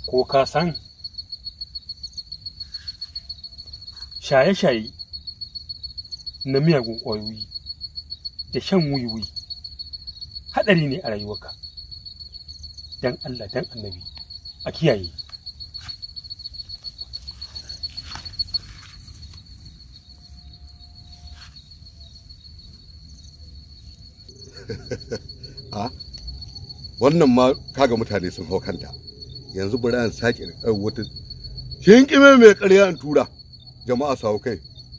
ko ka san shaye-shaye na miyagun ƙwayoyi da shan wiwi haɗari ne a rayuwarka don Allah don annabi a kiyaye a wannan ma kaga mutane sun hau kanta yanzu bari an sake da wata shin kime mai ƙarya in tura jama'a su hau kai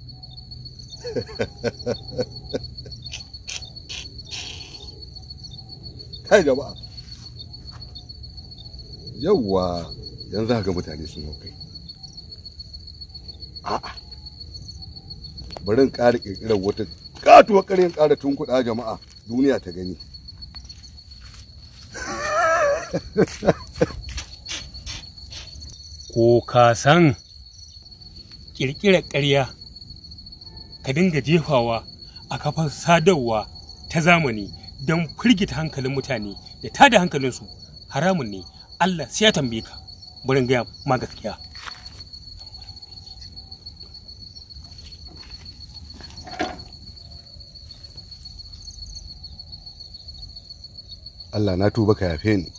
kai jama'a yawwa yanzu haka mutane sun hau kai a'a bari in ƙara ƙirƙirar wata katuwar ƙaryar ƙara tunkuɗa jama'a duniya ta gani ko ka san ƙirƙirar ƙarya ka dinga jefawa a kafar sadarwa ta zamani don firgita hankalin mutane da tada hankalinsu haramun ne Allah sai ya tambaye ka burin gaya ma gaskiya Allah na tuba ka yafe ni